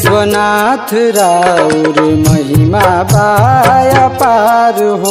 विश्वनाथ राउर महिमा बाया पार हो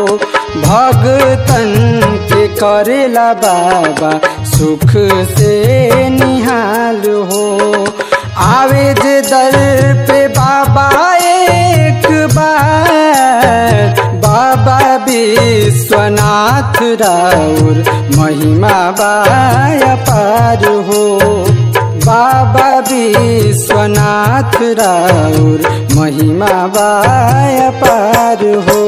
भगतन के करेला बाबा सुख से निहाल हो आवे जे दर पे बाबा एक बार बाबा विश्वनाथ राउर महिमा बाया पार हो बाबा विश्वनाथ राउर महिमा बाया पार हो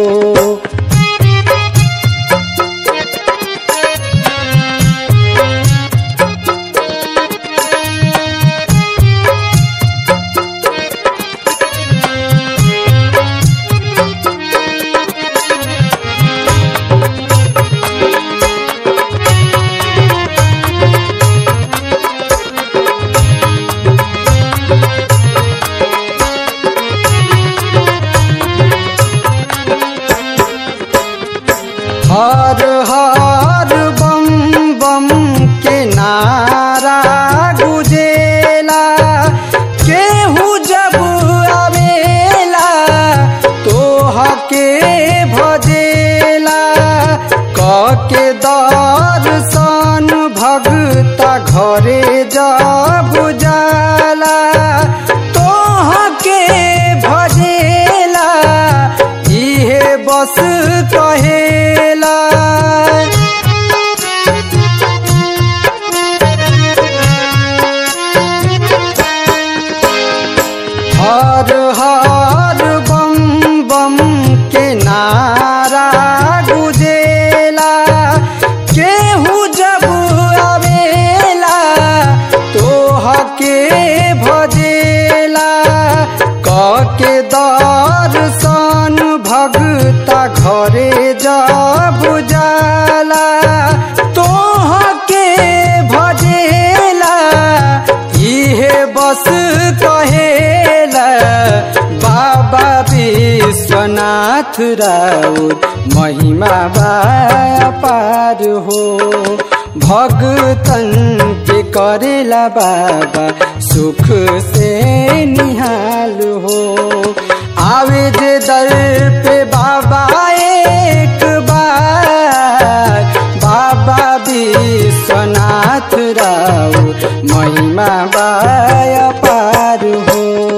हर हर बम बम के नारा गुजेला केहू जब आवेला तोह के भजेला क के दर्शन भगता घरे जब जाला तोह के भजेला इहे बस कहेला हर हर बम बम के नारा गुजेला केहू जब आवेला तोह के भजेला क के दर्शन भगता घरे जब जाला तोह के भजेला इहे बस कहेला बाबा विश्वनाथ राउर महिमा बाया पार हो भगतन के करेला बाबा सुख से निहाल हो आवे जे दर पे बाबा एक बार बाबा विश्वनाथ राउर महिमा बाया पार हो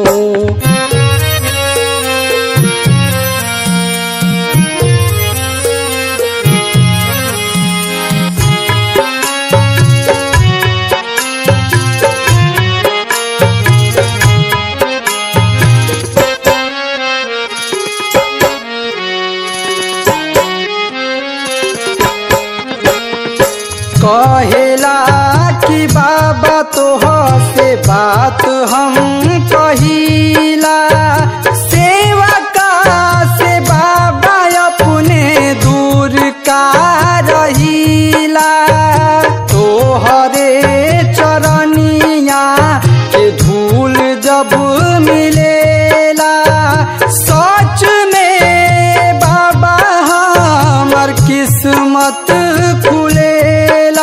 कहेला कि बाबा तोह से बात हम कहिला सेवा का से बाबा अपने दूर का रहिला तोहरे चरनिया के धूल जब मिलेला सच में बाबा हमर किस्मत खुलेला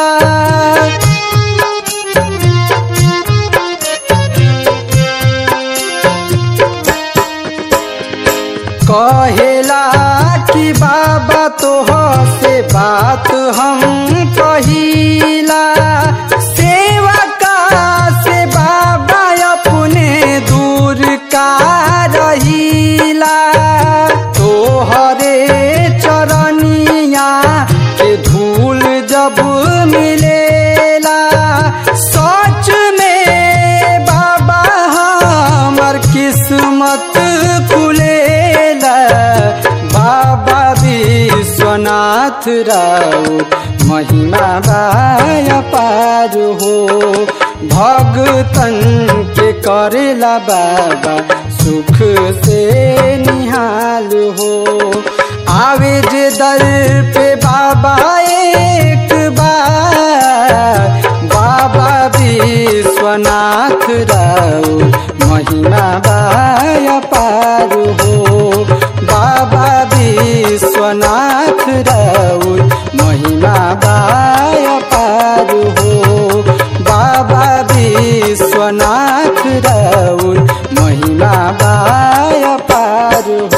कहेला कि बाबा तोह से बात हम कहिला सेवा का से बाबा अपने दूर का रहिला तोहरे चरनिया के धूल जब मिलेला सच में बाबा हमर किस्मत खुलेला बाबा विश्वनाथ राउर महिमा बाया पार हो भगतन के करेला बाबा सुख से निहाल हो आवे जे दर पे बाबा एक बार बाबा विश्वनाथ राउर महिमा बाया पार हो बाबा विश्वनाथ राउर महिमा बाया पार हो बाबा विश्वनाथ नाथ राउर महिमा बाय पार हो